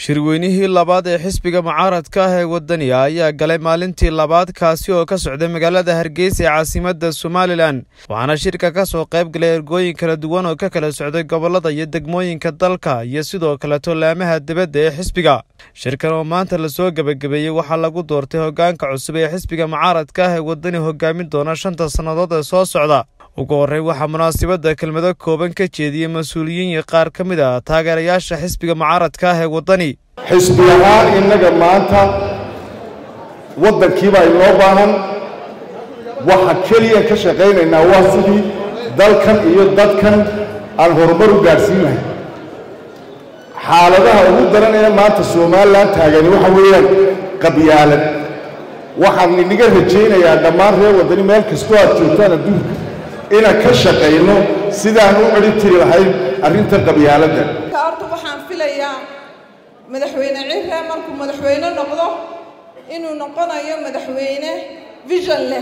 shirweynihii labaad ee xisbiga mucaaradka ah ee wadaniga ayaa galay maalintii labaad kaasi oo ka socday magaalada hargeysa ee caasimadda somalilan waxaana shirka ka soo qayb galay ergooyin kala duwan oo ka kala socday gobollada iyo degmooyinka dalka iyo sidoo kaleto laamaha dibadda ee xisbiga shirkan oo maanta lasoo gebagabeeyey waxaa lagu doortay hoggaanka cusub ee xisbiga mucaaradka ah ee wadani hogaamin doona shanta sannadood ee soo socda ugu horrey waxaa munaasabadda kelmado kooban ka jeediyey mas-uuliyiin iyo qaar ka mid ah taageerayaasha xisbiga mucaaradka ah ee waddani xisbi ahaan innaga maanta waddankiibaa inoo baahan waxa keliya ka shaqaynaynaa waa sidii dalkan iyo dadkan aan horumar u gaadhsiin lahay xaaladaha ugu daranaya maanta somalilan taagani waxa weeyaan qabyaalad waxaan inaga rajaynayaa dhammaan reer waddani meel kastoo aad joogtaan adduunka inaan ka shaqayno sidaan u celi tiri lahayn arrinta qabyaaladda horta waxaan filayaa madaxweyne cirre markuu madaxweyne noqdo inuu noqonayo madaxweyne vision leh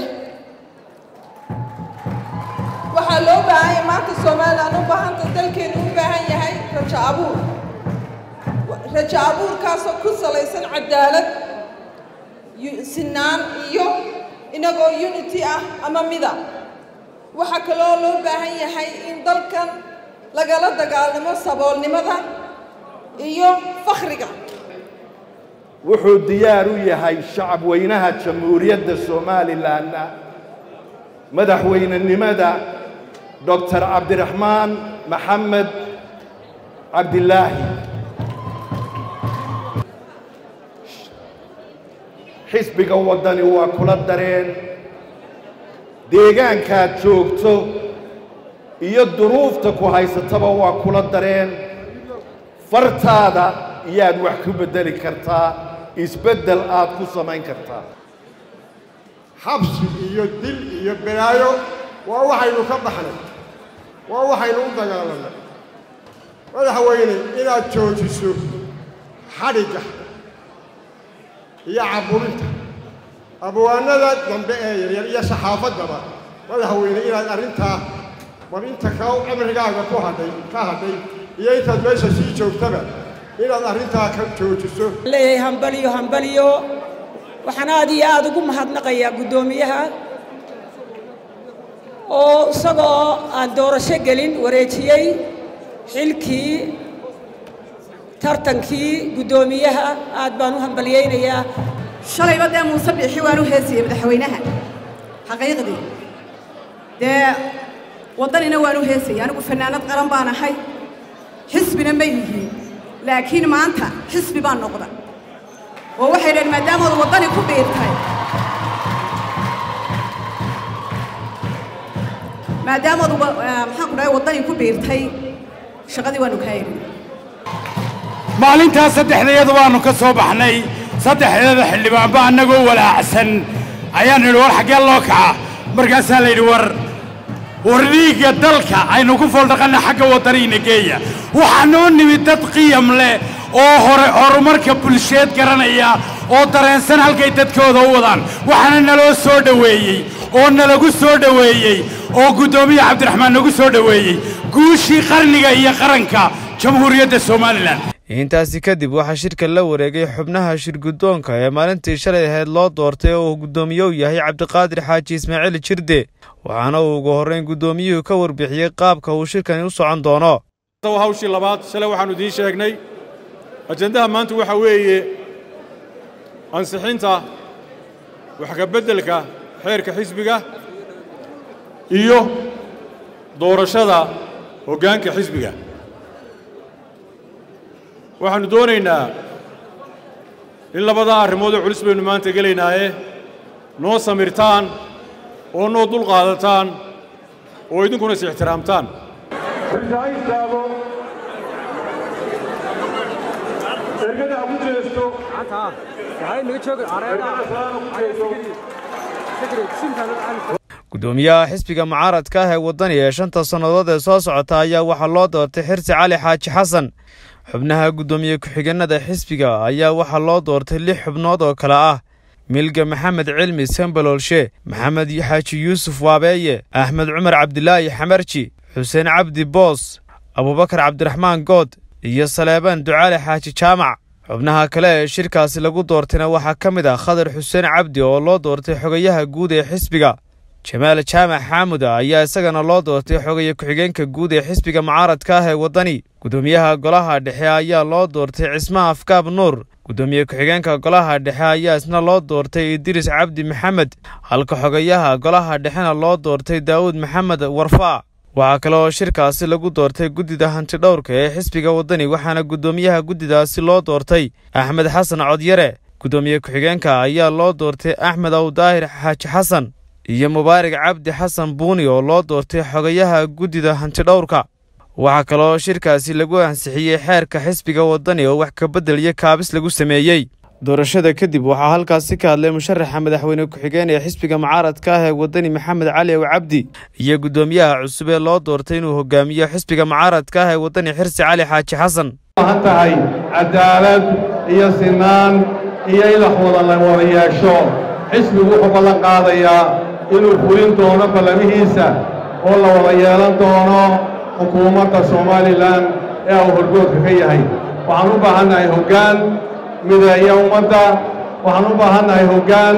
waxaa loo baahan yahay maanta somalilan u baahanta dalkeenu u baahan yahay rajo abuur rajo abuurkaasoo ku salaysan cadaalad sinaan iyo inagoo unity ah ama mida waxaa kaloo loo baahan yahay in dalkan lagala dagaalamo saboolnimada iyo fakhriga wuxuu diyaar u yahay shacab weynaha jamhuuriyadda somalilanna madaxweynenimada doctor cabdiraxmaan maxamed cabdilaahi xisbiga waddani waa kula dareen deegaankaad joogto iyo duruufta ku haysataba waa kula dareen fartaada iyaad wax ku beddeli kartaa isbeddel aad ku samayn kartaa xabsi iyo dil iyo balaayo waa waxaynu ka baxnay waa waxaynu u dagaalanay madaxweyne inaad joojiso xadhigga iyo caburinta abwaanada dambe ee yaryar iyo saxaafaddaba madaxweyne inaad arrintaa war inta ka cimrigaaga ku hadhay ka hadhay iyo intaad meesha sii joogtaba inaad arrintaa ka joojiso leeyahay hambaliyo hambaliyo waxaan aad iyo aad ugu mahadnaqayaa guddoomiyaha oo isagoo aan doorasho gelin wareejiyey xilkii tartankii guddoomiyaha aad baan u hambalyaynayaa shalayba dee muuse biixi waan u heesiyey madaxweynaha xaqiiqdii dee waddanina waan u heesayay anigu fannaanad qaran baan ahay xisbina ma yihiin laakiin maanta xisbi baan noqda oo waxay dhaheen maadaamaad waddani ku biirtay maadaamaad maxaan ku dhahay waddani ku biirtay shaqadii waanu kaa erin maalintaas saddexdayada waannu ka soo baxnay saddexdeeda xildhibaanba annagoo walaacsan ayaan nidhi war xaggee loo kaca markaasaa la yidhi war war dhiigga dalka aynu ku fooldhaqanna xagga waddaniina geeya waxaa noo nimid dad qiyam leh oo hore horumarka bulsheed garanaya oo dareensan halkay dadkooda u wadaan waxaana naloo soo dhoweeyey oo nalagu soo dhoweeyey oo guddoomiye cabdiraxmaan nagu soo dhoweeyey guushii qarniga iyo qaranka jamhuuriyadda somalilan intaasi kadib waxaa shirka la wareegay xubnaha shirguddoonka ee maalintii shalay ahayd loo doortay oo uu guddoomiye u yahay cabdiqaadir xaaji ismaaciil jirde waxaana uu ugu horrayn guddoomiyuhu ka warbixiyey qaabka uu shirkani u socon doono hawshii labaad shalay waxaannu idiin sheegnay ajendaha maanta waxaa weeye ansixinta wax ka beddelka xeerka xisbiga iyo doorashada hoggaanka xisbiga waxaannu doonaynaa in labadaa arrimoodoo culus baynu maanta gelaynaaye noo samirtaan oo noo dul qaadataan oo idinkuna is ixtiraamtaan guddoomiyaha xisbiga mucaaradka ah ee waddani ee shanta sannadood ee soo socota ayaa waxaa loo doortay xirsi cali xaaji xasan xubnaha guddoomiye ku-xigeenada xisbiga ayaa waxaa loo doortay lix xubnood oo kale ah milga maxamed cilmi sambaloolshe maxamed xaaji yuusuf waabeeye axmed cumar cabdilaahi xamarji xuseen cabdi boos abubakar cabdiraxmaan good iyo saleebaan ducaale xaaji jaamac xubnaha kale ee shirkaasi lagu doortayna waxaa ka mid ah khadar xuseen cabdi oo loo doortay xogayaha guud ee xisbiga jamaal jaamac xaamud ayaa isagana loo doortay xogaye ku-xigeenka guud ee xisbiga mucaaradka ah ee waddani guddoomiyaha golaha dhexe ayaa loo doortay cismaha afkaab nuur guddoomiye ku-xigeenka golaha dhexe ayaa isna loo doortay idriis cabdi maxamed halka xogayaha golaha dhexena loo doortay daa'uud maxamed warfaa waxaa kale oo shirkaasi lagu doortay guddida hantidhowrka ee xisbiga waddani waxaana guddoomiyaha guddidaasi loo doortay axmed xasan codyare guddoomiye ku-xigeenka ayaa loo doortay axmed awdaahir xaaji xasan iyo mubaarak cabdi xasan buuni oo loo doortay xogayaha guddida hantidhowrka waxaa kaloo shirkaasi lagu ansixiyey xeerka xisbiga waddani oo wax kabedel iyo kaabis lagu sameeyey doorashada kadib waxaa halkaasi ka hadlay musharaxa madaxweyne ku-xigeen ee xisbiga mucaaradka ah ee waddani maxamed cali ow cabdi iyo guddoomiyaha cusub ee loo doortay inuu hogaamiyo xisbiga mucaaradka ah ee waddani xirsi cali xaaji xasan waxaan tahay cadaalad iyo sinaan iyo in wax wada la wada yeesho xisbigu wuxuu ballan qaadayaa inuu fulin doono ballamihiisa oo la wada yeelan doono xukuumadda somalilan ee uu horgoodka ka yahay waxaan u baahannahay hoggaan mideeya ummadda waxaan u baahannahay hoggaan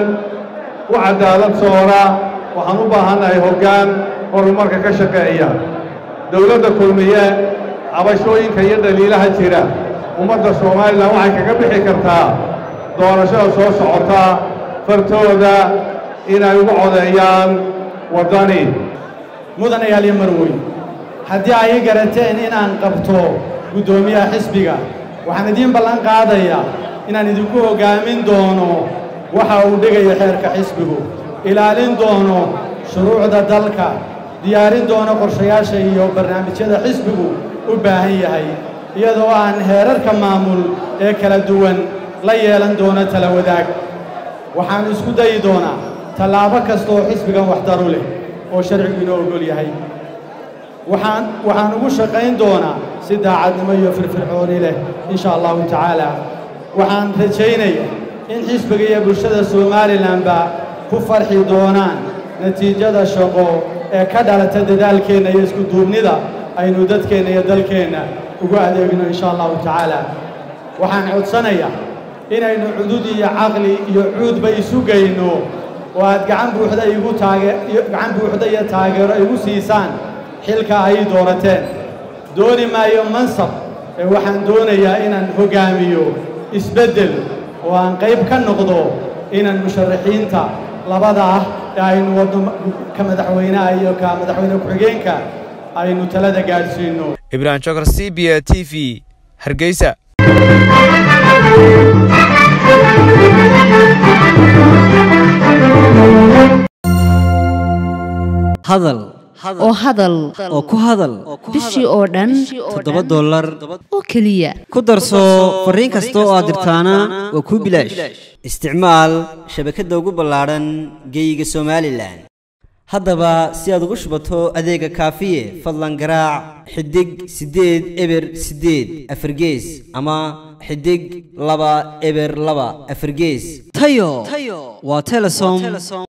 u cadaalad soora waxaan u baahannahay hoggaan horumarka ka shaqeeya dowladda kulmiye cabashooyinka iyo dhaliilaha jira ummadda somalilan waxay kaga bixi kartaa doorashada soo socota fartooda inay ugu codeeyaan waddani mudanayaal iyo marweyn haddii ay i garateen inaan qabto guddoomiyaha xisbiga waxaan idiin ballan qaadayaa inaan idinku hoggaamin doono waxa uu dhigayo xeerka xisbigu ilaalin doono shuruucda dalka diyaarin doono qorshayaasha iyo barnaamijyada xisbigu u baahan yahay iyadoo aan heerarka maamul ee kala duwan la yeelan doono tala wadaag waxaan isku dayi doonaa tallaabo kasta oo xisbigan waxdaru leh oo sharcigu inoo ogol yahay waxaan waxaan ugu shaqayn doonaa si daacadnimo iyo firfircooni leh insha allahu tacaala waxaan rajaynayaa in xisbiga iyo bulshada somalilanba ku farxi doonaan natiijada shaqo ee ka dhalata dadaalkeenna iyo isku duubnida aynu dadkeenna iyo dalkeenna ugu adeegno insha allahu tacaala waxaan codsanayaa inaynu cudud iyo caqli iyo cuudba isu geyno oo aad gacan buuxda igu taage gacan buuxda iyo taageero igu siisaan xilka ay doorateen dooni maayo mansab ee waxaan doonayaa inaan hoggaamiyo isbeddel oo aan qayb ka noqdo inaan musharaxiinta labada ah ee aynu wadno ka madaxweynaha iyo ka madaxweyne ku-xigeenka aynu talada gaadhsiinno ibraahim jokar c b a t v hargeysa hadal oo hadal oo ku hadal bishii oo dhan toddoba dollar oo keliya ku darso fariin kasta oo aad dirtaana waa kuu bilaash isticmaal shabakadda ugu ballaadhan geeyiga somalilan haddaba si aad ugu shubato adeega kaafiye fadlan garaac xidig siddeed eber siddeed afargees ama xidig laba eber laba afargees tayo waa telesom